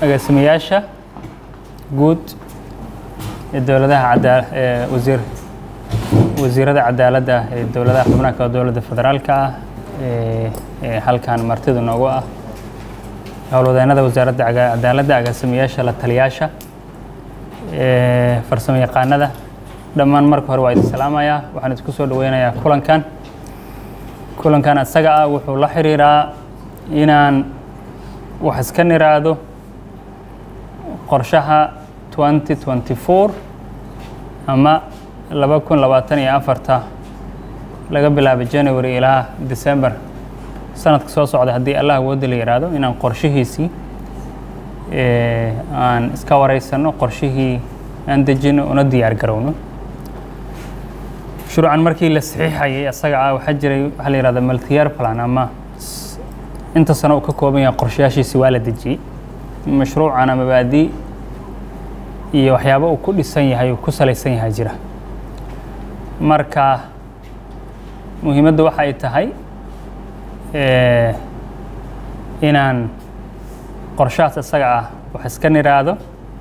agaasimayaasha guud ee dowladaha cadaa ee wasiir wasiirada cadaaladda ee dowladaha xubnaha kale dowladda federaalka ah ee ee halkan martida noogu ah howlwadeennada wasaaradda caga- cadaaladda agaasimayaasha la taliyaasha ee farsamo yaqaanada dhammaan marka hore waa idin salaamayaa waxaan isku soo dhaweynayaa kulankan kulankan isaga ah wuxuu la xiriiraa inaan wax iska niraado qorshaha 2024 ama laba kun labaatan iyo afarta laga bilaabo january ilaa december sanadka soo socda haddii allah awoodda la yidhaahdo inaan qorshihiisii ee, aan iska wareysano qorshihii aan dejino una diyaar garowno shuruucan markii la saxiixayay asaga ah waxaa jiray waxaa la yihahda multiyear plan ama s- inta sano uu ka kooban yahay qorshayaashiisi waa la dejiyey mashruucana mabaadi iyo waxyaabo uu ku dhisan yahay uu ku salaysan yahay jira marka muhiimaddu waxa ay tahay eh, inaan qorshahaas isaga ah wax iska niraado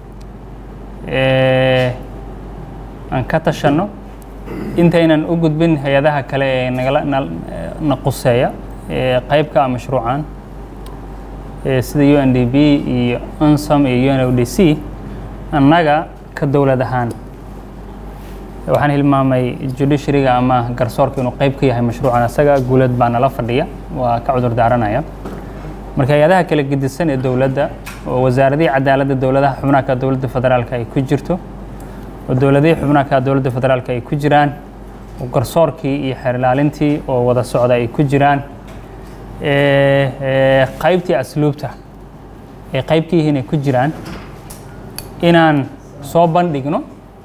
eh, aan ka tashanno intaynan u gudbin hay-adaha kale ee nagala na- na quseeya ee qaybka ah mashruucan ee sida u n d b iyo unsom iyo u n o d c annaga ka dowlad ahaan waxaan hilmaamay judiciaryga ama garsoorka inuu qayb ka yahay mashruucan isaga guulad baa nala fadhiya waa ka cudur daaranaya marka hay-adaha kala gedisan ee dowladda oo wasaaradihii cadaaladda dowladaha xubnaha ka dowladda federaalka ay ku jirto oo dowladihii xubnaha ka dowladda federaalka ay ku jiraan oo garsoorkii iyo xeer ilaalintii oo wada socda ay ku jiraan ee, ee, qaybtii asluubta ay qayb ka yihiin ay ku jiraan inaan soo bandhigno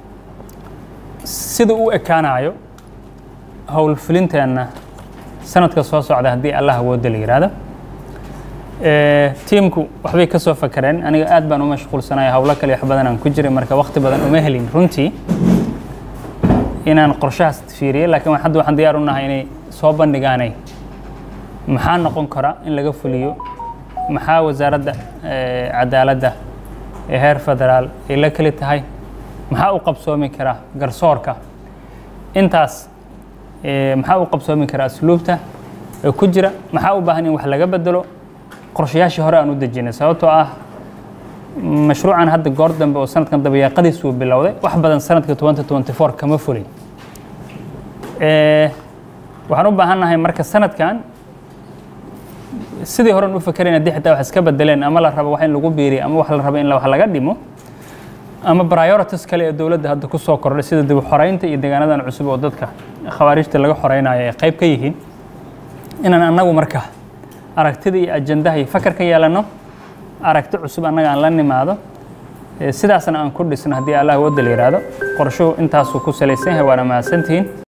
sida u ekaanayo howlfulinteenna sanadka soo socda haddii allah awoodda la yidhaahdo Ee, tiimku waxbay ka soo fakareen aniga aad baan u mashquulsanaya howlo kale wax badan aan ku jiray marka waqti badan uma helin runtii inaan qorshahaas fiiriyay laakiin wa- hadda waxaan diyaar u nahay inay soo bandhigaanay maxaa noqon kara in laga fuliyo maxaa wasaaradda ee, cadaaladda ee heer federaal ay la keli tahay maxaa u qabsoomi kara garsoorka intaas ee, maxaa u qabsoomi kara asluubta ee ku jira maxaa u baahan in wax laga bedelo qorshayaashii hore aan u dejinay sababtoo ah mashruucan hadda goor dambe oo sanadkan dabayaaqadiisu bilowday wax badan sanadka 2024 kama fulin Ee, waxaan u baahan nahay marka sanadkan sidii horen u fakerayna haddii xitaa wax iska bedeleen ama la rabo wax in lagu biiriyo ama wax la rabo in la- wax laga dhimo ama priorities kale ee dowladda hadda ku soo kordhay sida dib u xoreynta iyo deegaanadan cusub oo dadka khawaarijta laga xoreynayo ay qayb ka yihiin inaan annagu marka aragtida iyo ajandaha iyo fakar ka yeelano aragti cusub annaga aan la nimaado ee sidaasna aan ku dhisno haddii allah wadda la yidhaahdo qorshuhu intaasuu ku salaysan yahay waana mahadsantihiin